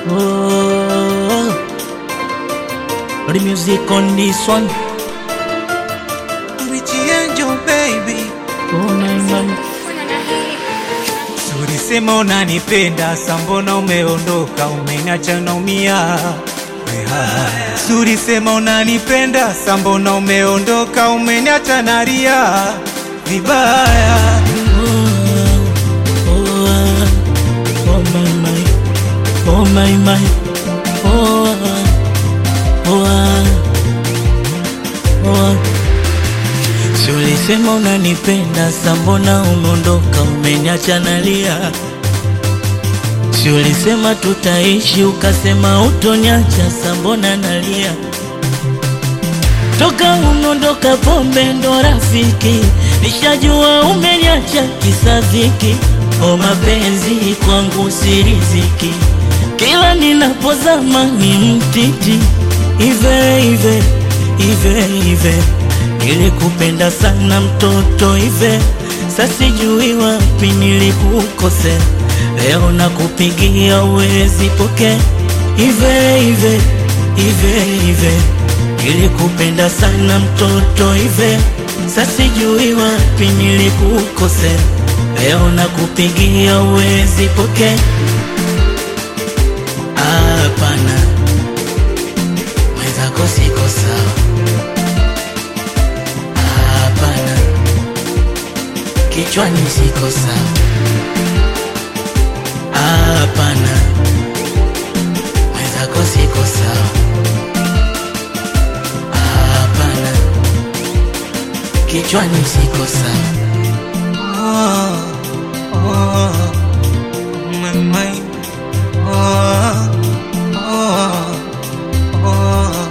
Oh, the music on this one. Richie Angel baby, Oh my man. ulisema unanipenda, sambona umeondoka, umeniacha naumia. Ulisema unanipenda, sambona umeondoka, umeniacha nalia vibaya. Oh, oh, oh my my. Oh my my. Oh, oh, oh. Si ulisema unanipenda, sambona umeondoka, umeniacha nalia. Si ulisema tutaishi, ukasema utoniacha, sambona nalia. Toka umeondoka, pombe ndo rafiki, nishajua umeniacha kisa dhiki. O mapenzi kwangu si riziki, kila ninapozama ni mtiti. Ive ive ive ive, nilikupenda sana mtoto ive, sasijui wapi nilikukosea. Leo nakupigia uwezi poke ive ive ive ive, nilikupenda sana mtoto ive, sasijui wapi nilikukosea. Leo nakupigia uwezi poke hapana, mwenzako siko sawa. Hapana, kichwani siko sawa. Hapana, mwenzako siko sawa. Hapana, kichwani siko sawa. Oh, oh, my mind. Oh, oh, oh.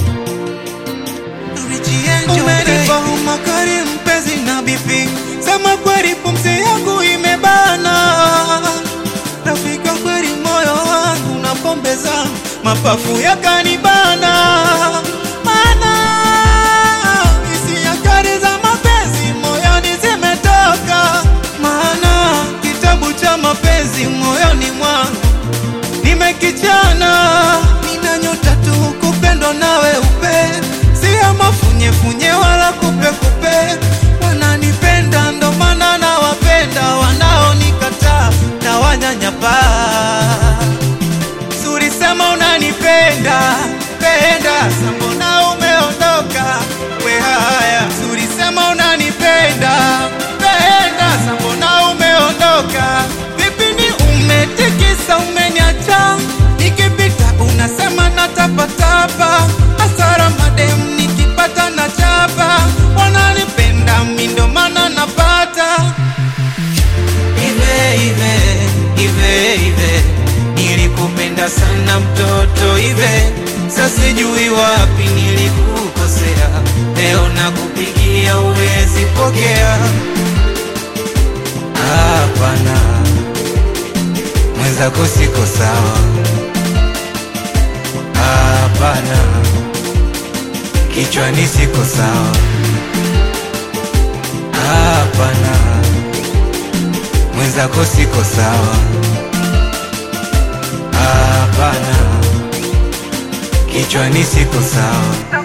Richie Angel Umenipa umakari mpenzi na bibi, sema kweli pumzi yangu imebana. Rafiki wa kweli moyo wangu na pombe zangu mapafu yakanibana. Mana hisia kali za mapenzi moyoni zimetoka, maana kitabu cha mapenzi moyoni mwangu nimekichana. Nina nyota tu kupendwa nawe upe, si ya mafunyefunye wala kupekupe. Wananipenda ndo maana nawapenda, wanaonikataa na wanyanyapaa. Suri sema unanipenda penda, sambona umeondoka we haya. Suri sema unanipenda penda, sambona umeondoka. Vipi ni umetikisa umeniacha, nikipita unasema natapatapa. Hasara madem nikipata na chapa, wananipenda mi ndo maana napata Ive, ive, ive, ive Nilikupenda sana mtoto ive Sasijui wapi nilikukosea Leo nakupigia uwezi pokea Hapana Mwenzako siko sawa Hapana Kichwani siko sawa Hapana mwenzako siko sawa. Hapana, kichwani siko sawa.